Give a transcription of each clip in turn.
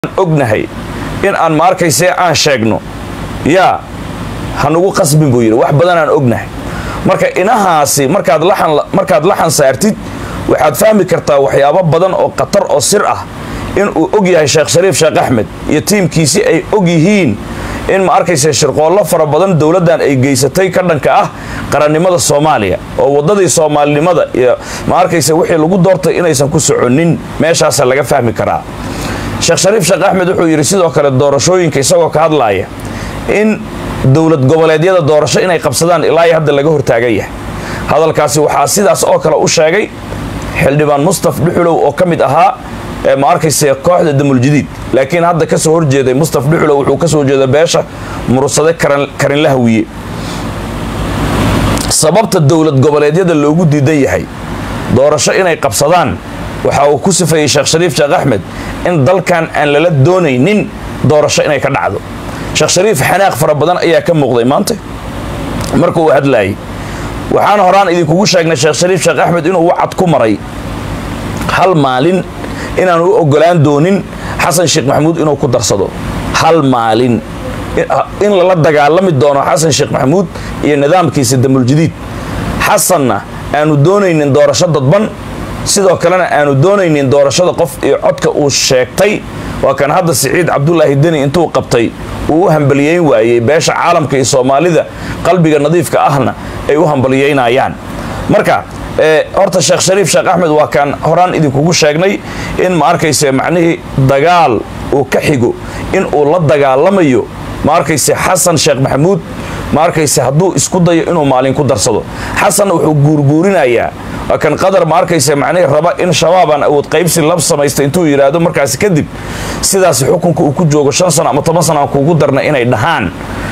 ognahay in aan ma arkayse aan sheegno yaa hanugu qasbin buu yidhi wax badan aan ognahay marka inahaasi markaad laxan markaad laxan saartid waxaad fahmi kartaa waxyaabo badan oo khatar oo sir ah in uu og yahay sheekh shariif sheekh axmed iyo tiimkiisi ay og yihiin in ma arkayse shirqoollo fara badan dowladdan ay geysatay ka dhanka ah qarannimada soomaaliya oo waddadii soomaalinimada iyo ma arkayse wixii lagu doortay inaysan ku soconin meeshaasa laga fahmi karaa sheekh shariif sheekh axmed wuxuu yidhi sidoo kale doorashooyinka isagoo ka hadlaaya in dowlad goboleedyada doorasho inay qabsadaan ilaa iyo hadda laga hortaagan yahay hadalkaasi waxaa sidaas oo kale u sheegay xildhibaan mustaf dhuxulow oo ka mid ahaa ma arkayse kooxda damuljadiid laakiin hadda ka soo horjeeday mustaf dhuxulow wuxuu ka soo jeeda beesha murursade karinla hawiye sababta dowlad goboleedyada loogu diidan yahay doorasho inay qabsadaan waxa uu ku sifeeyey sheekh shariif sheekh axmed in dalkan aan lala doonaynin doorasho inay ka dhacdo sheekh shariif xanaaq fara badan ayaa ka muuqday maanta marka uu hadlaayay waxaan horaan idinkugu sheegnay sheekh shariif sheekh axmed inuu wacad ku maray hal maalin inaan u ogolaan doonin xasan sheekh maxamuud inuu ku darsado hal maalin in lala dagaalami doono xasan sheekh maxamuud iyo nidaamkiisa damuljadiid xasanna aanu doonaynin doorasho dadban sidoo kalena aanu doonaynin doorashada qof iyo codka uu sheegtay waa kan hadda siciid cabdulaahi deni intuu qabtay uu u hambaliyeyn waayey beesha caalamka iyo soomaalida qalbiga nadiifka ahna ay u hambaliyeynayaan marka horta sheekh shariif sheekh axmed waa kaan horaan idinkugu sheegnay in ma arkayse macnihii dagaal uu ka xigo in uu la dagaalamayo ma arkayse xasan sheekh maxamuud ma arkayse hadduu isku dayo inuu maalin ku darsado xasanna wuxuu guurguurinayaa waa kan qadar ma arkayse macnihii raba in shabaabaan awood qaybsi lab samaysta intuu yidhaahdo markaasi kadib sidaasi xukunka uu ku joogo shan sano ama toban sano aan kuugu darna inay dhahaan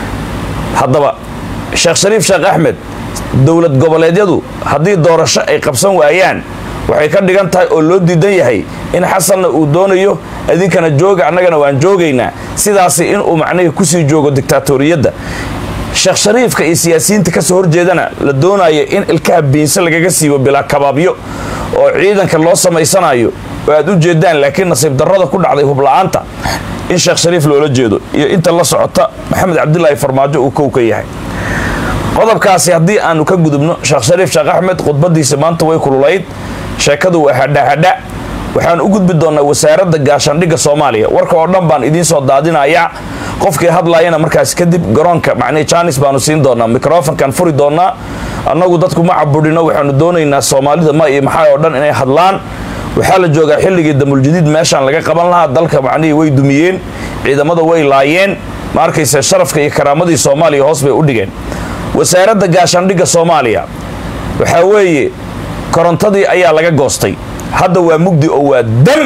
haddaba sheekh shariif sheekh axmed dowlad goboleedyadu haddii doorasho ay qabsan waayaan waxay ka dhigan tahay oo loo diidan yahay in xasanna uu doonayo idinkana jooga annagana waan joogaynaa sidaasi inuu macnihii kusii joogo dictaatoriyadda sheekh shariifka iyo siyaasiyiinta kasoo horjeedana la doonayo in ilkaha biinse lagaga siibo bilaa kabaabyo oo ciidanka loo samaysanayo oo aad u jeedaan laakiin nasiib darrada ku dhacday hubla'aanta in sheekh shariif loola jeedo iyo inta la socota maxamed cabdilaahi farmaajo uu kow ka yahay qodobkaasi haddii aanu ka gudubno sheekh shariif sheekh axmed khudbadiisa maanta way kululayd sheekadu waa hadhahadha waxaan u gudbi doonnaa wasaaradda gaashaandhigga soomaaliya warka oo dhan baan idiin soo daadinayaa qofkii hadlaayana markaas kadib garoonka macnihii jaanis baanu siin doonaa mikrofonkan furi doonaa annagu dadku ma cabudhino waxaanu doonaynaa soomaalida ma iyo maxaa oo dhan inay hadlaan waxaa la joogaa xilligii damuljadiid meeshaan laga qaban lahaa dalka macnihii way dumiyeen ciidamada way laayeen ma arkayse sharafka iyo karaamadii soomaaliya hoos bay u dhigeen wasaaradda gaashaandhigga soomaaliya waxaa weeye korontadii ayaa laga goostay hadda waa mugdi oo waa dam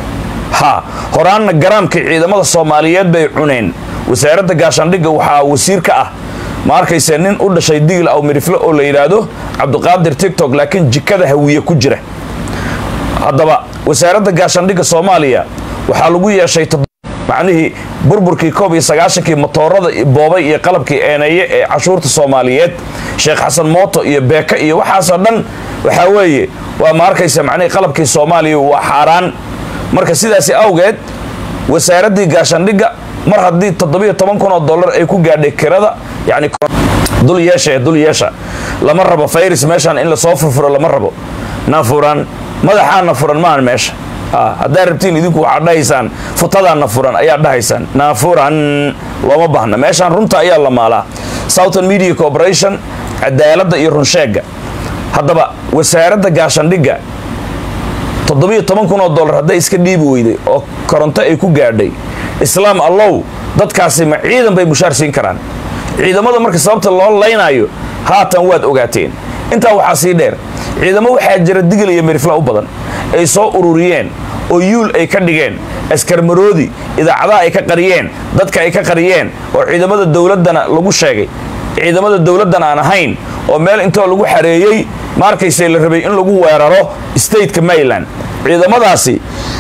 ha horaanna garaamkii ciidamada soomaaliyeed bay cuneen wasaaradda gaashaandhigga waxaa wasiir ka ah ma arkayse nin u dhashay digil aw mirifle oo la yidhaahdo cabdiqaadir tigtok laakiin jikada hawiye ku jira haddaba wasaaradda gaashaandhigga soomaaliya waxaa lagu yeeshay macnihii burburkii koob iyo sagaashankii motoorada boobay iyo qalabkii eeneeye ee cashuurta soomaaliyeed sheekh xasan mooto iyo beeka iyo waxaasoo dhan waxaa weeye waa ma arkaysa macnihii qalabkii soomaaliya waa xaaraan marka sidaasi awgeed wasaaraddii gaashaandhigga mar haddii toddobiyo toban kun oo dollar ay ku gaadhay kirada yacni dul yeesha ee dul yeesha lama rabo fayris meeshaan in lasoo furfuro lama rabo na furan madaxaana furan maahan meesha haddaa rabtiin idinku waxaad dhahaysaan futadaana furan ayaad dhahaysaan naafuran looma baahna meeshaan runta ayaa la maalaa southern media corporation cadaaladda iyo runsheegga haddaba wasaaradda gaashaandhigga toddobiyo toban kun oo dollar hadday iska dhiibi weyday oo koronto ay ku gaadhay islaam allow dadkaasi ma ciidan bay mushaar siin karaan ciidamada marka sababta loo laynaayo haatan waad ogaateen intaa waxaa sii dheer ciidamo waxaa jira digil iyo mirifla u badan ay soo ururiyeen oo yuul ay ka dhigeen askarmaroodi idaacadaha ay ka qariyeen dadka ay ka qariyeen oo ciidamada dowladdana lagu sheegay ciidamada dowladdan aan ahayn oo meel intoo lagu xareeyey ma arkayse la rabay in lagu weeraro stateka maryland ciidamadaasi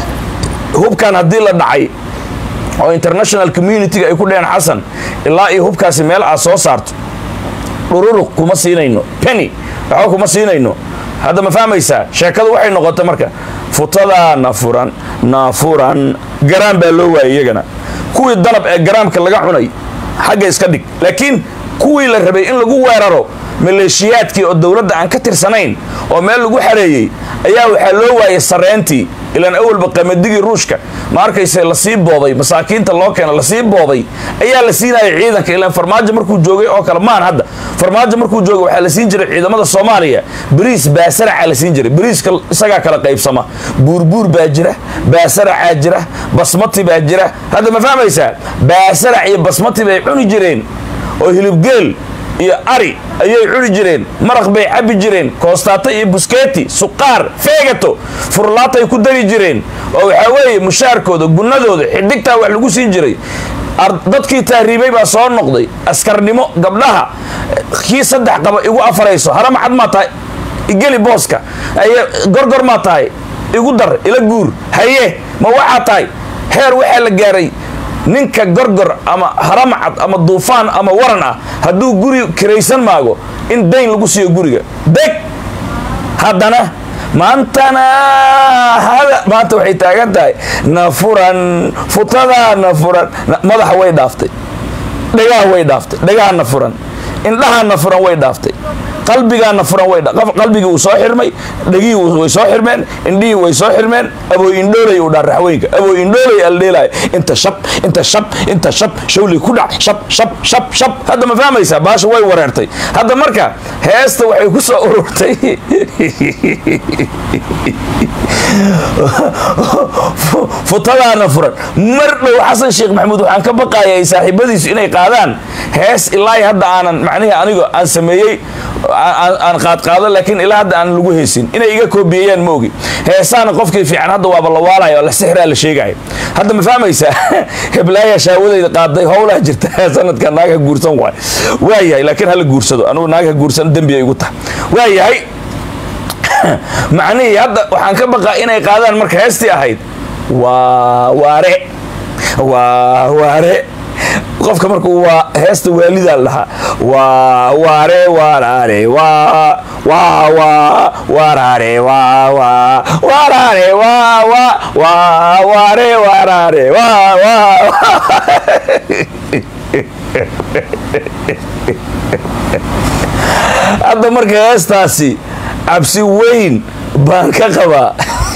hubkan haddii la dhacay oo international communitiga ay ku dheheen xasan ilaa iyo hubkaasi meel aad soo saarto dhururuq kuma siinayno penny waxba kuma siinayno hadda ma fahmaysaa sheekadu waxay noqotay marka futadaa nafuran naafuran garaan baa loo waayay iyagana kuwii danab ee garaamka laga cunay xagga iska dhig laakiin kuwii la rabay in lagu weeraro maleeshiyaadkii oo dowladda aan ka tirsanayn oo meel lagu xareeyey ayaa waxaa loo waayay sareentii ilaan awalba qamadigii ruushka ma arkayse lasii booday masaakiinta loo keena lasii booday ayaa la siinaya ciidanka ilaan farmaajo markuu joogay oo kale maan hadda farmaajo markuu joogay waxaa la siin jiray ciidamada soomaaliya bariis baasaraca la siin jiray bariiska isagaa kala qaybsama buurbuur baa jira baasaracaa jira basmati baa jira hadda ma fahmaysaa baasarac iyo basmati bay cuni jireen oo hilibgeel iyo ari ayay cuni jireen maraq bay cabbi jireen koostaato iyo buskeeti suqaar feegato furlaatay ku dari jireen oo waxaa weeye mushaarkooda gunnadooda xidhigtaa wax lagu siin jiray dadkii taariibay baa soo noqday askarnimo gabdhaha kii saddex qaba igu afarayso harama cad maa tahay igeli booska aye gorgor maa tahay igu dar ila guur haye ma waxaa tahay heer waxaa la gaaray ninka gorgor ama haramacad ama duufaan ama waran ah hadduu guri kiraysan maago in dayn lagu siiyo guriga deg haddana maantana maanta waxay taagan tahay nafuran futadaa nafuran madaxa way dhaaftay dhegaha way dhaaftay dhegaha nafuran indhaha nafuran way dhaaftay qalbigaa nafuran way qalbigii wuu soo xirmay dhegihii way soo xirmeen indhihii way soo xirmeen abooy indhoolay uu dhaa raxweynka abooy indhoolay aldheelaya inta shab inta shab inta shab shawli ku dhac shab shab shab shab hadda ma fahmaysaa baasha way wareertay hadda marka heesta waxay ku soo ururtay futadaana furan mar dhow xasan sheekh maxamuud waxaan ka baqaayay saaxiibadiisu inay qaadaan hees ilaa hadda aanan macnihii anigo aan sameeyey aan qaadqaado laakiin ilaa hadda aan lagu heesin inay iga koobiyeyaan ma ogi heesaana qofkii fiican hadda waaba la waalaya oo la sixraa la sheegaya hadda ma fahmaysaa heblaaya shaawadayda qaaday howlaa jirta sanadka naagha guursan waay waayahay laakiin hala guursado anugu naagha guursan dembiya igu tahay waayahay macnihii hadda waxaan ka baqaa inay qaadaan marka heestii ahayd waa waare waa waare qofka markuu waa heesta waalidaa dhahaa waa waare waraare waa waa waa waraare waa waa waraare waa waa waa waare waraare waa waa hadda marka heestaasi cabsi weyn baan ka qabaa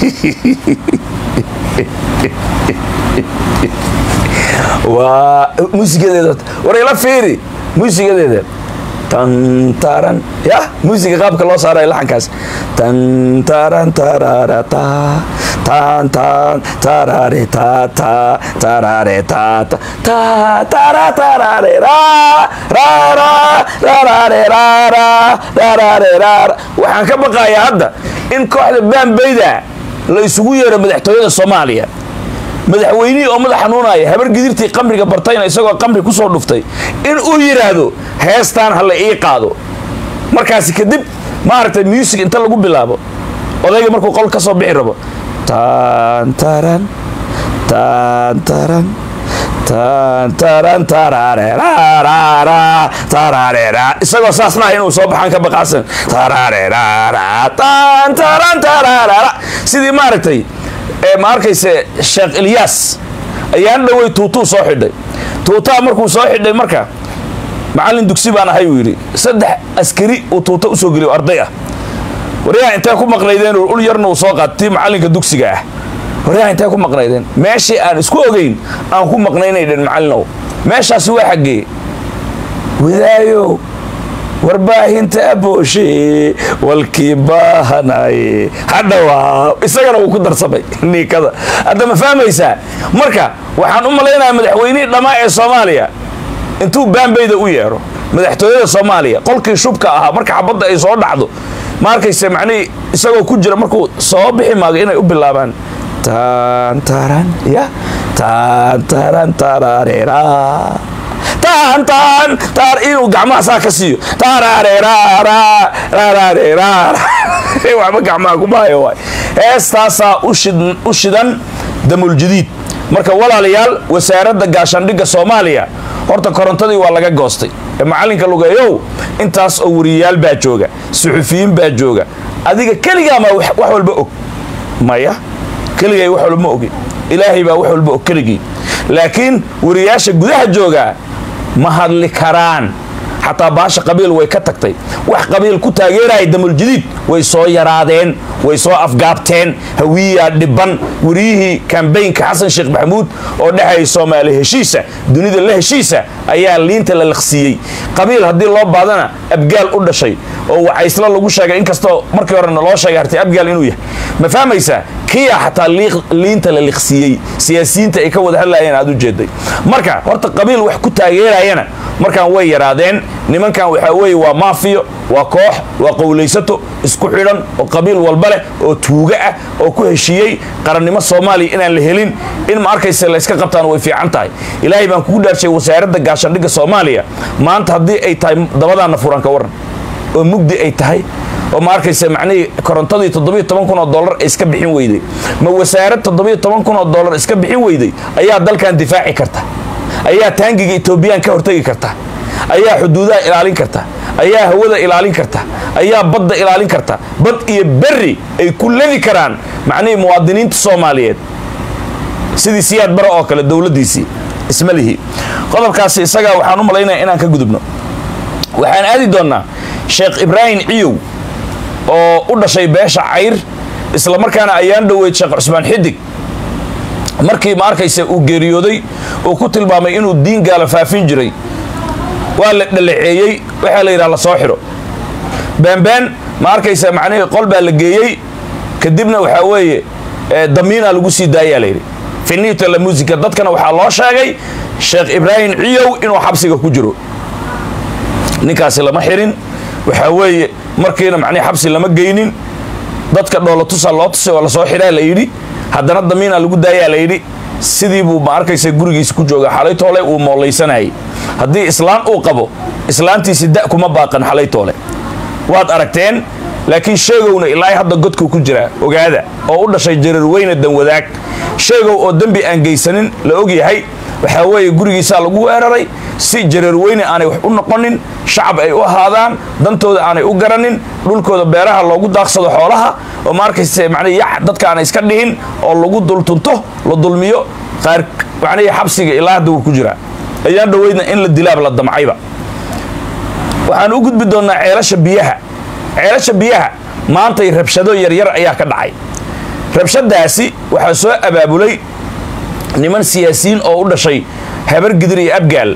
waa muusigadeeda war ila fiiri muusigadeeda tantaran ya muusiga qaabka loo saarayo laxankaas tantaran tararata tantan tarare tata tarare tata ta tara tarare ra ra ra rarare rara rarare rara waxaan ka baqayaa hadda in kooxda baanbayda la isugu yeero madaxtooyada soomaaliya madaxweynihii oo madax xanuunaya habar gidirtii qamriga bartayna isagoo qamri kusoo dhuftay in uu yidhaahdo heestaan ha la ii qaado markaasi kadib maaragtay muusig inta lagu bilaabo odayga markuu qol ka soo bixi rabo tantaran tantaran tantaran tararerarara tararera isagoo saas laha inuu soo baxaan ka baqaasan tararerara tantaran tararara sidii maaragtay ma arkayse sheekh ilyaas ayaan dhowey tuutuu soo xidhay tuutaa markuu soo xidhay marka macallin dugsi baan ahay uu yidhi saddex askari uu tuuta usoo geliyo arday ah waryaha intee ku maqnaydeen ul yarna uu soo qaad tii macallinka dugsiga ah waryaha intee ku maqnaydeen meeshii aan isku ogeyn aan ku maqnaynaydhen macallinow meeshaasi waa xaggee wadaayo warbaahinta abooshe walkii baahanaye hadhawaa isagana wuu ku darsamay niikada hadda ma fahmaysaa marka waxaan u malaynayaa madaxweynihii dhammaa ee soomaaliya intuu baanbayda u yeero madaxtooyada soomaaliya qolkii shubka ahaa marka xabadda ay soo dhacdo ma arkayse macnihii isagoo ku jira markuu soo bixi maago inay u bilaabaan tantaran ya tantaran tararera tantan tar inuu gacmaha saa ka siiyo tararerararararara waxba gacmaha kumaayo waay heestaasaa u shidan damuljadiid marka walaalayaal wasaaradda gaashaandhigga soomaaliya horta korontadii waa laga goostay ee macallinka lugeeyow intaas oo wariyayaal baa jooga suxufiyiin baa jooga adiga keligaama wax walba og maya keligay wax walba ma ogi ilaahay baa wax walba og keligii laakiin wariyaasha gudaha joogaa ma hadli karaan xataa baasha qabiil way ka tagtay wax qabiil ku taageeraya damuljadiid way soo yaraadeen way soo afgaabteen hawiyaa dhiban wariyihii kambaynka xasan sheekh maxamuud oo dhexaya soomaali heshiisa dunida la heshiisa ayaa liinta la liqsiiyey qabiil haddii loo baadana abgaal u dhashay oo wacaysla lagu sheegay inkastoo markii horena loo sheegay hartay abgaal inuu yahay ma fahmaysaa kiya xataa liinta la liqsiiyey siyaasiyiinta ay ka wada hadlayeen aad u jeeday marka horta qabiil wax ku taageerayana markaan way yaraadeen nimankan waxaa weeye waa maafiyo waa koox waa qowlaysato isku xidhan oo qabiil walba leh oo tuuga ah oo ku heshiiyey qarannimo soomaaliya inaan la helin in ma arkayse layska qabtaan way fiican tahay ilaahay baan kugu dhaarshay wasaaradda gaashaandhigga soomaaliya maanta haddii ay tahay dabadaana furan ka waran oo mugdi ay tahay oo ma arkayse macnihii korontadii toddobiyo toban kun oo dollar ay iska bixin weyday ma wasaarad toddobiyo toban kun oo dollar iska bixin weyday ayaa dalkan difaaci karta ayaa taangiga etoobiyaan ka hortegi karta ayaa xuduudaha ilaalin karta ayaa hawada ilaalin karta ayaa badda ilaalin karta bad iyo berri ay ku ledi karaan macnihii muwaadiniinta soomaaliyeed sidii siyaad bare oo kale dowladdiisii isma lihi qodobkaasi isagaa waxaan u malaynaya inaan ka gudubno waxaan aadi doonnaa sheekh ibraahim ciyow oo u dhashay beesha cayr isla markaana ayaan dhoweyd sheekh cusmaan xidig markii ma arkaysa uu geeriyooday uu ku tilmaamay inuu diin gaala faafin jiray waa la dhalaceeyey waxaa la yidhaha la soo xidho baanbaan ma arkaysa macnihii qol baa la geeyey kadibna waxaa weeye damiinaa lagu sii daayaa layidhi finita la musica dadkana waxaa loo sheegay sheekh ibraahim ciyow inuu xabsiga ku jiro ninkaasi lama xirin waxaa weeye markiina macnihi xabsi lama geynin dadka dhoolatusa loo tusay oo lasoo xidhaa la yidhi haddana damiinaa lagu daayaa la yidhi sidii buu ma arkaysa gurigiisa ku jooga xalaytoole uu moollaysanayay haddii islaan uu qabo islaantiisi da kuma baaqan xalaytoole waad aragteen laakiin sheegowna ilaa hadda godkuu ku jiraa ogaada oo u dhashay jararweyne danwadaag sheegow oo dembi aan geysanin la og yahay waxaa weeye gurigiisaa lagu weeraray si jararweyne aanay wax u noqonin shacab ay u ahaadaan dantooda aanay u garanin dhulkooda beeraha loogu daaqsado xoolaha oo ma arkayse macnii yac dadka aanay iska dhihin oo lagu dultunto la dulmiyo qaar macnihii xabsiga ilaa hadda wuu ku jiraa ayaan dhoweydna in la dilaab la damcayba waxaan u gudbi doonnaa ceelasha biyaha ceelasha biyaha maantay rabshado yaryar ayaa ka dhacay rabshadaasi waxaa soo abaabulay niman siyaasiyiin oo u dhashay habar gidir iyo abgaal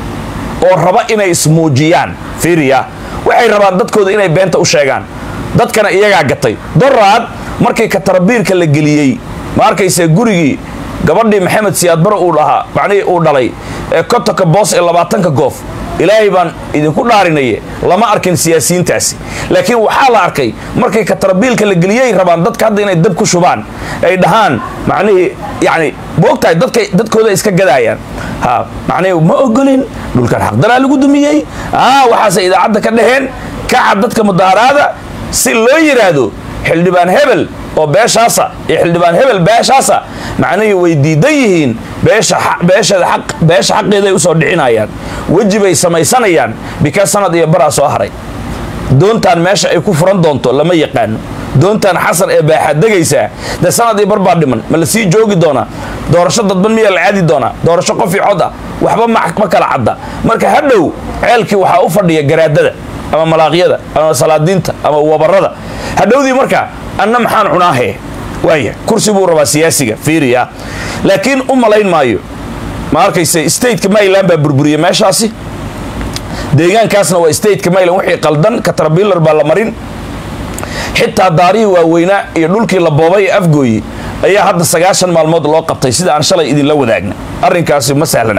oo raba inay ismuujiyaan fiiriya waxay rabaan dadkooda inay beenta u sheegaan dadkana iyagaa gatay doraad markii katarabiirka la geliyey ma arkayse gurigii gabadhii maxamed siyaadbaro uu dhahaa macnihii uu dhalay ee kotonka boos ee labaatanka goof ilaahay baan idinku dhaarinaye lama arkin siyaasiyiintaasi laakiin waxaa la arkay markii katarabiilka la geliyey rabaan dadka hadda inay dab ku shubaan ay dhahaan macnihii yani moogtahay dadka dadkooda iska gadaayaan ha macnihii ma ogolin dhulkan xaqdaraa lagu dumiyey ah waxaase idaacadda ka dhaheen kaca dadka mudaharaada si loo yidhaahdo xildhibaan hebel oo beeshaasa iyo xildhibaan hebel beeshaasa macnihii way diidan yihiin beesha xaqeeday usoo dhicinayaan weji bay samaysanayaan bikaa sanad iyo baraa soo haray doontaan meesha ay ku furan doonto lama yaqaano doontaan xasan ee baaxaad degaysaa dee sanad iyo bar baa dhiman ma la sii joogi doonaa doorasho dadban miyaa la caadi doonaa doorasho qof io cod ah waxba ma kala cadda marka hadhow ceelkii waxaa u fadhiya garaadada ama malaaqyada ama salaadiinta ama wabarada hadhowdii marka anna maxaan cunaahe waaya kursi buu rabaa siyaasiga fiiriya laakiin u malayn maayo ma arkayse stateka maryland baa burburiyey meeshaasi deegaankaasna waa stateka maryland wixii qaldan katrabilar baa la marin xitaa daarihii waaweynaa iyo dhulkii la boobay ee afgooyi ayaa hadda sagaashan maalmood loo qabtay sida aan shalay idinla wadaagna arrinkaasi ma sahlana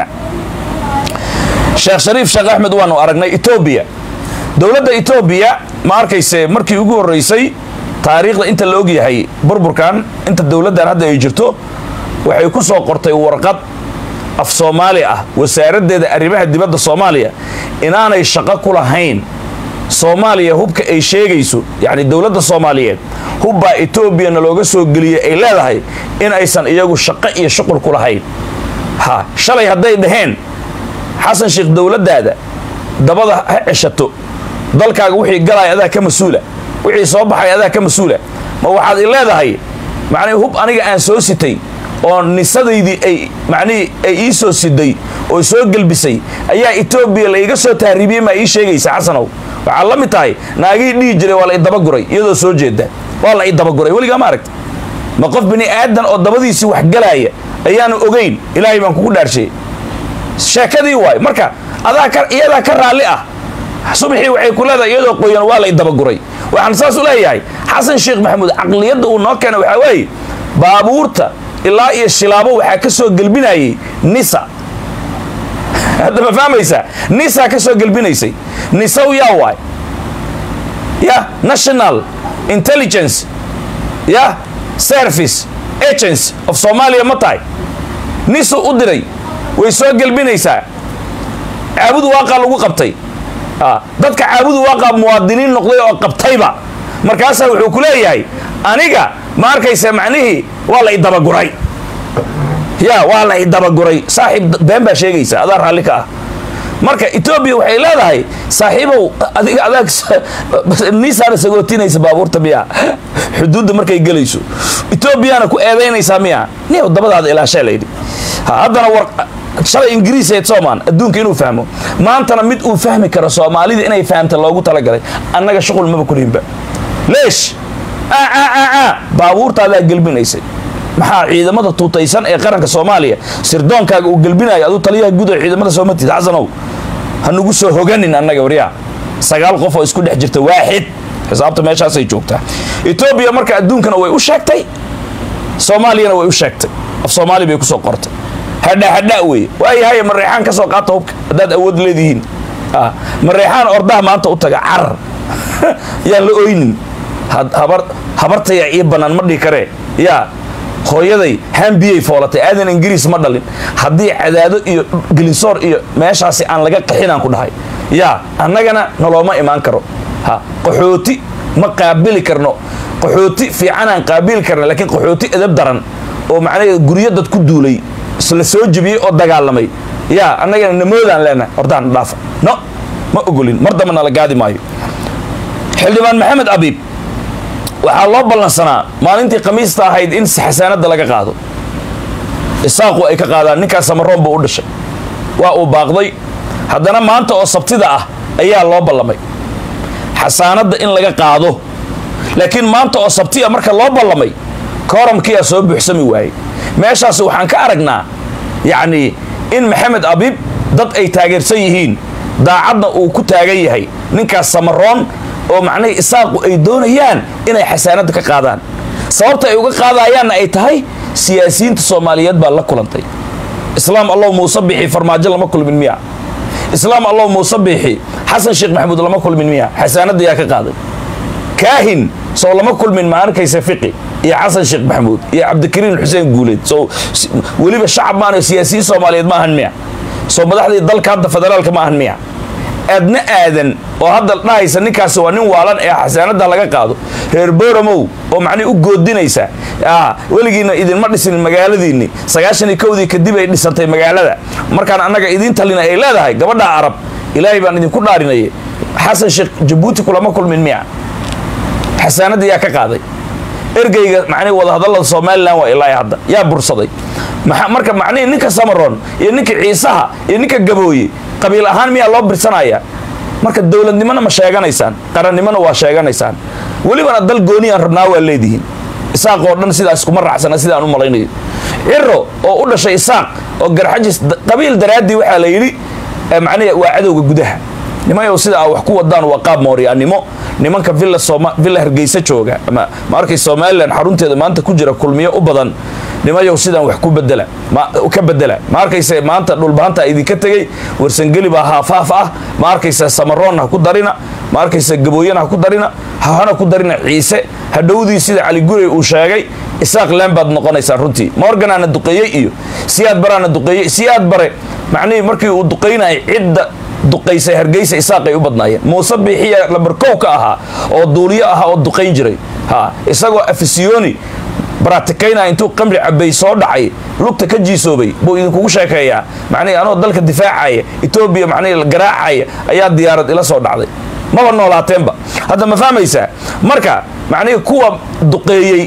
sheekh shariif sheekh axmed waanu aragnay etoobiya dowladda etoobiya ma arkayse markii ugu horraysay taariikhda inta la og yahay burburkan inta dowladdan hadda ay jirto waxay ku soo qortay warqad af soomaali ah wasaaraddeeda arrimaha dibadda soomaaliya inaanay shaqo ku lahayn soomaaliya hubka ay sheegayso yacni dowladda soomaaliyeed hubbaa etoobiyana looga soo geliyey ay leedahay in aysan iyagu shaqo iyo shuqul ku lahayn ha shalay hadday dhaheen xasan sheekh dowladdaada dabada ha ceshato dalkaaga wixii galaya adaa ka mas-uula wixii soo baxay adaa ka mas-uula ma waxaad i leedahay macnihi hub aniga aan soo sitay oo nisadaydii ay macnihii ay ii soo siday oo soo gelbisay ayaa etoobiya la iga soo tahriibiyey maa ii sheegaysa xasanow waxaa la mid tahay naagii dhihi jiray waa la idabaguray iyadoo soo jeeda waa la idabaguray weligaa ma aragta ma qof bini aadan oo dabadiisii waxgalaaya ayaanu ogayn ilaahay baan kugu dhaarshay sheekadii waay marka adaa ka iyadaa ka raalli ah subaxii waxay ku leedahay iyadoo qoyan waa la idabaguray waxaan saas u leeyahay xasan sheekh maxamuud caqliyadda uu noo keenay waxaa weeye baabuurta ilaa iyo shilaabo waxaa ka soo gelbinayay nisa hadda ma fahmaysaa nisa ka soo gelbinaysay nisaw yaa waay ya national intelligence ya service agents of somalia ma tahay nisu u diray way soo gelbinaysaa caabudu waaqaa lagu qabtay dadka caabudu waaqaa muwaadiniin noqday oo qabtayba markaasaa wuxuu ku leeyahay aniga ma arkaysa macnihii waa la idabaguray ya waa la idabaguray saaxiib been baa sheegaysa adaa raalli ka ah marka etoobiya waxay leedahay saaxiibow adiga adaag niisaana sagootinaysa baabuurta miya xuduudda markay gelayso etoobiyana ku eedaynaysaa miya niyow dabadaada ilaashee layidhi haddana war shalay ingiriiseed soomaan adduunka inuu fahmo maantana mid uu fahmi karo soomaalida inay fahamta loogu talagalay annaga shuqul maba kulihinba leesh baabuurtaadaa gelbinaysay maxaa ciidamada tuutaysan ee qaranka soomaaliya sirdoonkaaga uu gelbinayo aduu taliyaha guud oo ciidamada soomatid xasanow ha nugu soo hoganin annaga waryaa sagaal qof oo isku dhex jirta waaxid xisaabta meeshaasay joogtaa etoobiya marka adduunkana way u sheegtay soomaaliyana way u sheegtay af soomaali bay kusoo qortay hadha hadha wey waayahay mareexaan ka soo qaata hubka haddaad awood leedihiin mareexaan ordaha maanta u taga carar yaan la oynin habartaya iyo bannaan ma dhihi karee yaa hooyaday hambiyay foolatay aadan ingiriis ma dhalin haddii cadaado iyo gelinsoor iyo meeshaasi aan laga qaxinaan ku dhahay yaa annagana nalooma imaan karo ha qaxooti ma qaabili karno qaxooti fiicanaan qaabili karna laakiin qaxooti edab daran oo macnaheed guryo dad ku duulay la soo jebiyey oo dagaalamay yaa annagana namoodaan leenahay hordaan dhaafa no ma ogolin mar damba nala gaadi maayo xildhibaan maxamed abiib waxaa loo ballansanaa maalintii khamiista ahayd in xasaanadda laga qaado isaaqu ay ka qaadaan ninkaas samaroon buu u dhashay waa uu baaqday haddana maanta oo sabtida ah ayaa loo ballamay xasaanadda in laga qaado laakiin maanta oo sabtiya marka loo ballamay kooramkiyaa soo buuxsami waayey meeshaas waxaan ka aragnaa yacnii in maxamed abiib dad ay taageersan yihiin daacadna uu ku taagan yahay ninkaas samaroon oo macnihii isaaqu ay doonayaan inay xasaanadda ka qaadaan sababta ay uga qaadayaanna ay tahay siyaasiyiinta soomaaliyeed baa la kulantay islaam allow muuse bixi farmaajo lama kulmin miya islaam allow muuse bixi xasan sheekh maxamuud lama kulmin miya xasaanadda yaa ka qaaday kaahin soo lama kulmin ma arkaysa fiqi iyo xasan sheekh maxamuud iyo cabdikariin xuseen guuleed soo weliba shacab maano siyaasiyiin soomaaliyeed ma ahan miya soo madaxdii dalka hadda federaalka ma ahan miya aadna aadan oo hadda dhahaysa ninkaasi waa nin waalan ee xasaanada laga qaado reer boromow oo macnihi u goodinaysa weligiina idinma dhisin magaaladiinni sagaashan iyo kowdii kadib ay dhisantay magaalada markaan annaga idiin talina ay leedahay gabadha arab ilaahay baan idinku dhaarinaya xasan sheekh jabuuti kulama kulmin miya xasaanadda yaa ka qaaday ergeyga macnihi wadahadallada somalilan waa ilaa hadda yaa bursaday marka macnihii ninka samaroon iyo ninka ciisaha iyo ninka gabooye qabiil ahaan miyaa loo birsanaya marka dowladnimona ma sheeganaysaan qarannimona waa sheeganaysaan welibana dal gooniyaan rabnaa waa leedihiin isaaq oo dhan sidaas kuma raacsana sidaan u malaynayo ciro oo u dhashay isaaq oo garxajis qabiil daraaddii waxaa la yidhi macnihi waa cadowga gudaha nimayow sida a wax ku wadaan waa qaab mooryaannimo nimanka villa soma villa hargeysa jooga ama ma arkay somalilan xarunteeda maanta ku jira kulmiyo u badan nimayow sidaan wax ku bedela ka bedela ma arkaysa maanta dhulbaanta idinka tegey warsangeli baa haafaaf ah ma arkaysa samaroonna ha ku darina ma arkaysa gabooyana ha ku darina hahana ku darina ciise hadhowdii sida cali gurey uu sheegay isaaq leen baad noqonaysaan runtii morganaana duqeeyey iyo siyaad baraana duqeeyey siyaad bare macnihii markii uu duqaynayay cidda duqaysay hargeysa isaaqay u badnaayeen muuse biixiya lambarkow ka ahaa oo duuliyo ahaa oo duqayn jiray ha isagoo afisiyoni baratikaynaya intuu qamri cabay soo dhacay lugta ka jiisoobay buu idinkugu sheekeeyaa macnihi anoo dalka difaacaya etoobiya macnihi garaacaya ayaa diyaarad ila soo dhacday maba noolaateenba hadda ma fahmaysaa marka macnihii kuwa duqeeyey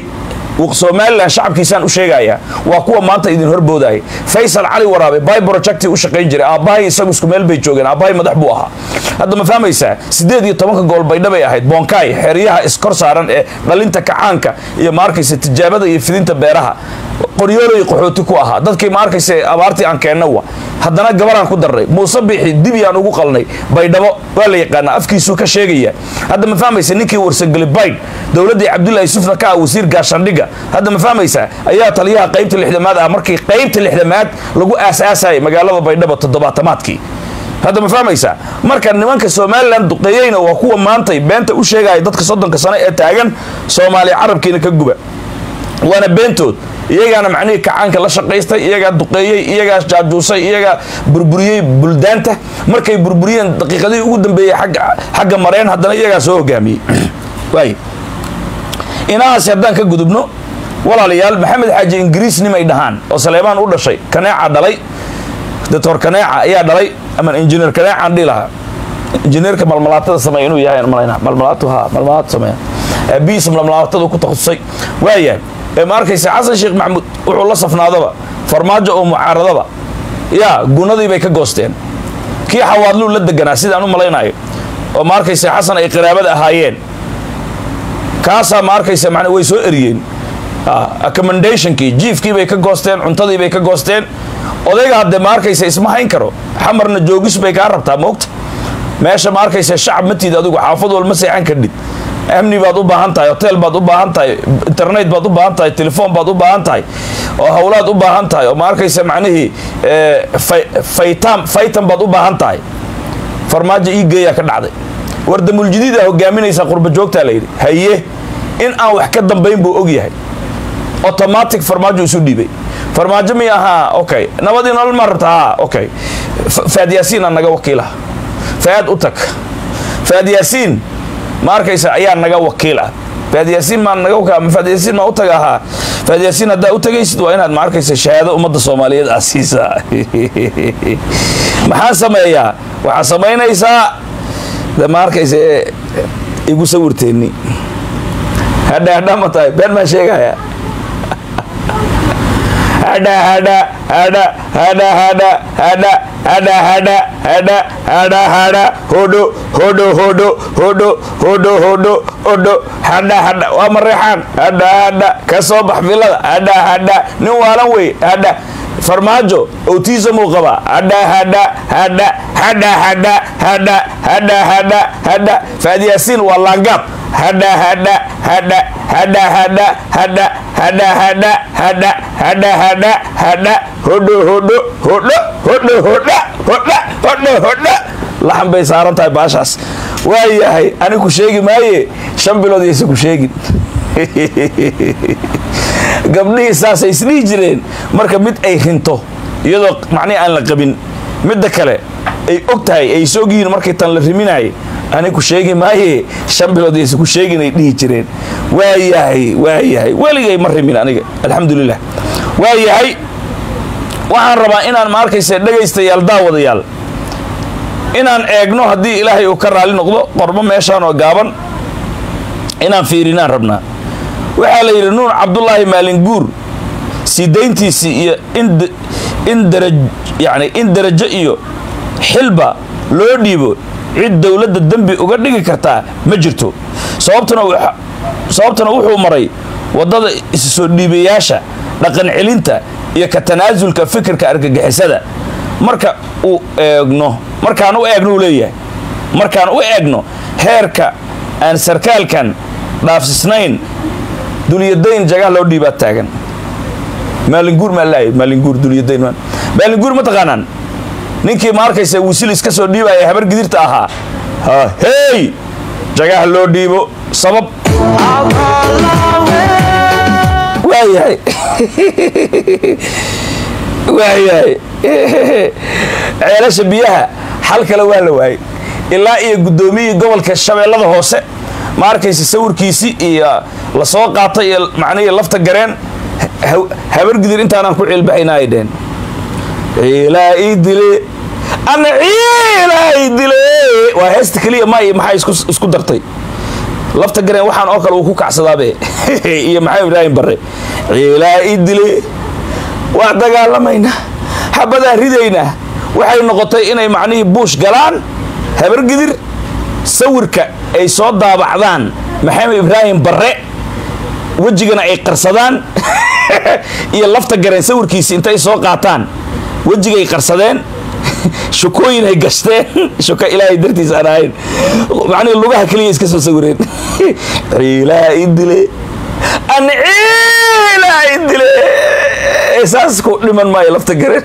somalilan shacabkiisaan u sheegayaa waa kuwa maanta idin horboodaya faysal cali waraabe bay projecti u shaqayn jiray aabbahay isagu isku meel bay joogeen aabbahay madax buu ahaa hadda ma fahmaysaa siddeed iyo tobanka gool baydha bay ahayd boonkaay xeryaha iskor saaran ee dhalinta kacaanka iyo ma arkaysa tijaabada iyo fidinta beeraha qoryoolay qaxooti ku ahaa dadkii ma arkaysa abaartii aan keenna wa haddana gabaraan ku darnay muuse bixi dibyaan ugu qalnay baydhabo waa la yaqaanaa afkiisuu ka sheegaya hadda ma fahmaysa ninkii warsageli baydh dowladdii cabdullahi yusufna ka ah wasiir gaashandhiga hadda ma fahmaysaa ayaa taliyaha qaybta lixdamaad ah markii qaybta lixdamaad lagu aasaasayay magaalada baydhabo toddobaatamaadkii hadda ma fahmaysaa marka nimanka somalilan duqeeyeyna waa kuwa maantay beenta u sheegaya dadka soddonka sano ee taagan soomaaliya carabkiina ka guba waana beentood iyagaana macnihii kacaanka la shaqaystay iyagaa duqeeyey iyagaa jaajuusay iyagaa burburiyey buldaanta markay burburiyeen daqiiqadihii ugu dambeeyey xagga mareen haddana iyagaa soo hogaamiyey waay inahaasi haddaan ka gudubno walaalayaal maxamed xaaji ingiriis nimay dhahaan oo saleebaan u dhashay kaneeca dhalay doctor kaneeca ayaa dhalay ama injineer kaneecaan dhihi lahaa injineerka malmalaatada sameeya inuu yahay malayna malmalaatu ha malmalaatu sameeya aabihiisa malmalaatada ku takhasusay waayahay ee ma arkaysa xasan sheekh maxamuud wuxuu la safnaadaba farmaajo oo mucaaradaba yaa gunadii bay ka goosteen kii xawaadluu la deganaa sidaan u malaynayo oo ma arkaysa xasan ay qaraabada ahaayeen kaasaa ma arkaysa man way soo eriyeen accommendationkii jiifkii bay ka goosteen cuntadii bay ka goosteen odayga haddee ma arkaysa isma hayn karo xamarna joogis bay kaa rabtaa moogta meesha ma arkaysa shacab matiid adigu xaafad walma seexan kadhid amni baad u baahan tahay hotel baad u baahan tahay internet baad u baahan tahay telefoon baad u baahan tahay oo hawlaad u baahan tahay oo ma arkaysa macnihii faytam faytan baad u baahan tahay farmaajo ii geeyaa ka dhacday wardamuljadiida hogaaminaysa qurba joogtaa layidhi haye in aan wax ka dambayn buu og yahay automatic farmaajo isu dhiibay farmaajo mi ahaa okay nabadii nolol maa rabta ha okay faad yaasiin aa naga wakiilaha faad u tag faad yaasiin ma arkaysa ayaa naga wakiil ah faadyaasiin maa naga wakiil faadyaasiin maa u taga ahaa faadyaasiin haddaa u tagaysid waa inaad ma arkaysa shahaado ummadda soomaaliyeed aad siisaa maxaan sameeyaa waxaa samaynaysaa de ma arkaysa igu sawirteenni hadha hadha ma tahay been maa sheegaya hadha hadha hadha hadha hadha hadha hadha hadha hadha hadha hadha hodho hodho hodho hodho hodho hodho hodho hadha hadha waa mareexaan hadha hadha ka soo bax filada hadha hadha nin waalan wey hadha farmaajo autism uu qabaa hadha hadha hadha hadha hadha hadha hadha hadha hadha faadyaasiin waa laangaab hadha hadha hadha hadha hadha hadha hadha hadha hadha hadha hadha hadha hodho hodho hodho hodho hodha hodha hodho hodha laxan bay saaran tahay baashaas waa yahay ani ku sheegi maaye shan bilood yaysa ku sheegin gabdhihii saasay isdhihi jireen marka mid ay rinto iyadoo macnihi aan la qabin midda kale ay og tahay ay is ogyihiin markay tan la riminaayay ani ku sheegi maaye shan bilood yaysa ku sheegin ay dhihi jireen waa yahay waa yahay weligay ma rimin aniga alxamdulilah waa yahay waxaan rabaa inaan ma arkaysa dhegaystayaal daawadayaal inaan eegno haddii ilaahay uu ka raali noqdo qormo meeshaan oo gaaban inaan fiirinaan rabnaa waxaa la yidhi nuur cabdulaahi maalinguur sii dayntiisii iyo in dara yani in darajo iyo xilba loo dhiibo cid dowladda dembi uga dhigi kartaa ma jirto sababtuna sababtuna wuxuu maray waddada isu soo dhiibayaasha dhaqan celinta iyo ka tanaasulka fikirka argagixisada marka uu eegno markaan u eegno uu leeyahay markaan u eegno heerka aan sarkaalkan dhaafsisnayn dulyadayn jagaha loo dhiibaa taagan maalinguur maa lahay maalinguur dulyadayn maalinguur ma taqaanaan ninkii ma arkaysa wisil iska soo dhiibaya habar gidirta ahaa ha hey jagaha loo dhiibo sabab waayahay waayahay ceelasha biyaha xal kale waa la waayey ilaa iyo guddoomiyihii gobolka shabeellada hoose ma arkaysa sawirkiisii iyo la soo qaatay iyo macnihii lafta gareen habargidir intaanaan ku ciilbaxayna ay dheen ciilaa ii dile ana ciilaa ii dile waa heesta keliya ma iyo maxaa isku dartay lafta gareen waxaan oo kale uu ku kacsadaabe iyo maxamed ibraahim barre ciilaa i dile waa dagaalamaynaa xabadaan ridaynaa waxay noqotay inay macnihii buush galaan habargidir sawirka ay soo daabacdaan maxamed ibraahim barre wejigana ay qarsadaan iyo lafta gareen sawirkiisi intay soo qaataan wejigay qarsadeen shukooyin ay gashteen shuka ilaahay dartiis aan ahayn macnihi lugaha keliya iska soo sawireen ciilaa i dile an ciilaa i dile saas ku dhiman maayo lafta gareen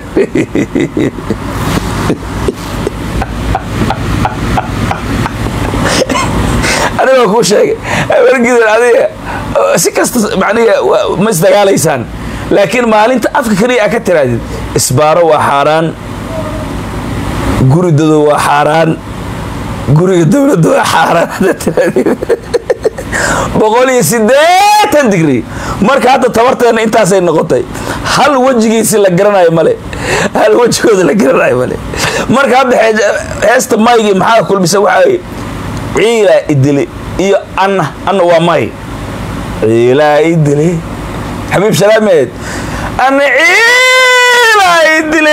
anigoo kuu sheegay habargidan adiga si kasta macnihi ma isdagaalaysaan laakiin maalinta afka keliya aa ka tiraadid isbaaro waa xaaraan guridadu waa xaaraan guriga dowladda waa xaaraan haddaad tiraadid boqol iyo siddeetan digri marka hadda tabarteenna intaasay noqotay hal wejigiisi la garanayo male hal wejigooda la garanayo male marka hadda heesta maygii maxaa kulmisa waxaa ciilaa idile iyo anna anna waa may ciilaa idile xabiib salaameed anna ciilaa idile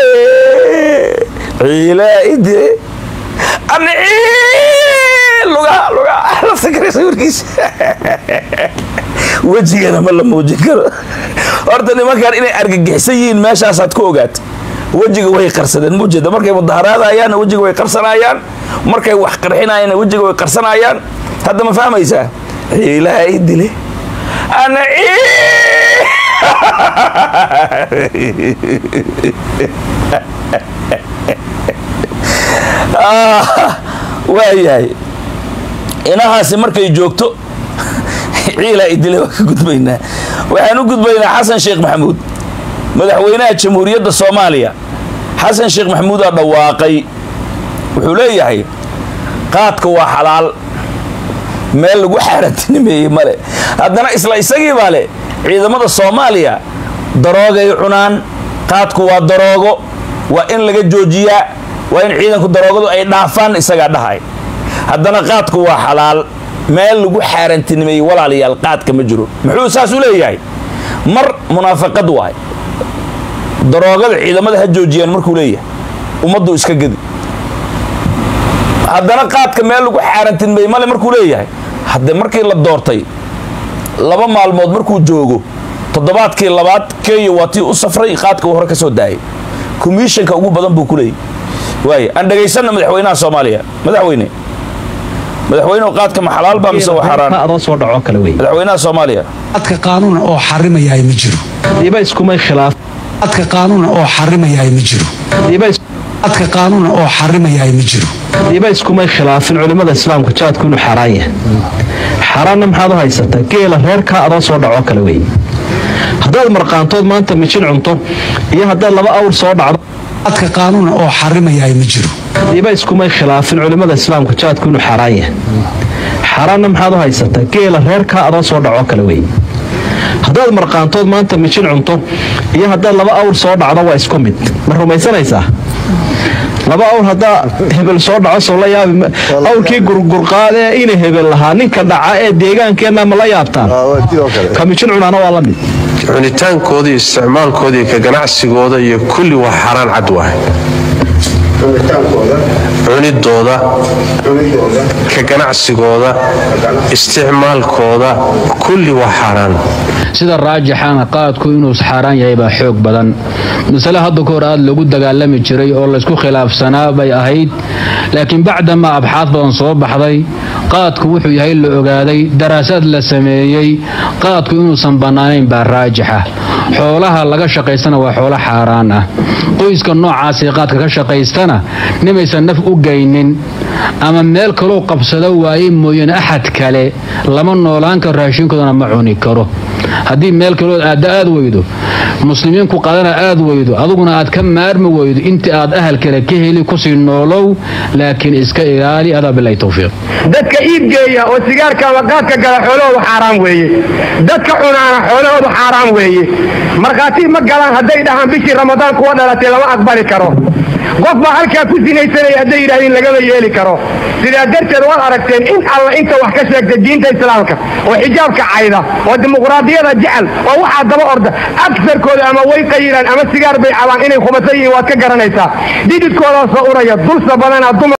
ciilaa idile anna ciil lugaha lugaha lafta kare sawirkiisa wejigana ma la muujin karo horta nimankan inay argagixsan yihiin meeshaasaad ku ogaata wejiga way qarsadeen muujeeda markay mudaharaadayaanna wejiga way qarsanayaan markay wax qarxinayaanna wejiga way qarsanayaan hadda ma fahmaysaa ciilaa i dile ana waayahay inahaasi markay joogto ciilaa i dile waa ka gudbaynaa waxaan u gudbaynaa xasan sheekh maxamuud madaxweynaha jamhuuriyadda soomaaliya xasan sheekh maxamuudaa dhawaaqay wuxuu leeyahay qaadka waa xalaal meel lagu xaarantinimeeyey male haddana isla isagii baa le ciidamada soomaaliya daroogay cunaan qaadku waa daroogo waa in laga joojiyaa waa in ciidanku daroogadu ay dhaafaan isagaa dhahay haddana qaadku waa xalaal meel lagu xaarantinimeeyey walaalayaal qaadka ma jiro muxuu saas u leeyahay mar munaafaqad waay daroogada ciidamada ha joojiyaan markuu leeyahay ummaddu iska gedi haddana qaadka meel lagu xaarantinmey male markuu leeyahay hadde markii la doortay laba maalmood markuu joogo toddobaadkii labaad kenya waa tii u safray qaadka uu hore ka soo daayay komishanka ugu badan buu ku leeyahy waay aan dhegaysanna madaxweynaha soomaaliya madaxweyne madaxweynuhu qaadka ma xalaal baa mise waa xaaraan adoo soo dhaco kale wey madaxweynaha soomaaliya adka qaanuuna oo xarimayahay ma jiro diba iskumay khilaaf adka qaanuuna oo xarimayahay ma jiro diba adka qaanuuna oo xarimayahay ma jiro diba iskumay khilaafin culimmada islaamka jaadku inuu xaaraan yahay xaaraanna maxaad u haysataa geela reerkaa adoo soo dhaco kale wey haddaad marqaantood maanta mijin cunto iyo haddaad laba awr soo dhacdo adka qaanuuna oo xarimayahay ma jiro diba iskumay khilaafin culimmada islaamka jaadku inuu xaaraan yahay xaaraanna maxaad u haysataa geela reerkaa adoo soo dhaco kale wey haddaad marqaantood maanta mijin cunto iyo haddaad laba awr soo dhacdo waa isku mid ma rumaysanaysaa laba awr haddaa hebel soo dhaco soo la yaabi awrkii gurgurqaadee ina hebel lahaa ninka dhaca ee deegaankeenna ma la yaabtaan ka mijin cunaana waa la mid cunitaankooda iyo isticmaalkooda iyo ka ganacsigooda iyo kulli waa xaaraan cad waay cunidooda ka ganacsigooda isticmaalkooda kulli waa xaaraan sida raajixana qaadku inuu xaaraan yahay baa xoog badan masale hadda ka hor aad lagu dagaalami jiray oo laysku khilaafsanaa bay ahayd laakiin bacdamaa abxaad badan soo baxday qaadku wuxuu yahay la ogaaday daraasaad la sameeyey qaadku inuusan bannaanayn baa raajixa xoolaha laga shaqaystana waa xoolo xaaraan ah qoyska noocaasee qaadka ka shaqaystana nimaysan naf u geynin ama meel kaloo qabsado waaye mooyane axad kale lama noolaan karo raashinkoodana ma cuni karo haddii meel kalood aadda aad weydo muslimiinku qadana aad weydo aduguna aad ka maarmi weydo intii aad ahal kale ka heli kusii noolow laakiin iska ilaali adaa bilahi towfiiq dadka iibgeeya oo sigaarka ama qaadka gala xoolahoodu xaaraan weeye dadka cunaana xoolahoodu xaaraan weeye markhaati ma galaan hadday dhahaan bishii ramadaan kuwa dhalatay yaraatee lama aqbali karo qof baa halkaa ku sinaysanaya hadday yidhahdeen lagama yeeli karo sidaa darteed waad aragteen in alla inta wax ka sheegta diinta islaamka oo xijaabka cayda oo dimuqraadiyada jecel oo waxaa daba orda agsarkooda ama way qayiraan ama sigaar bay cabaan inay khubasa yihiin waad ka garanaysaa dhididkoodaasoo uraya dulsa badanaa dumar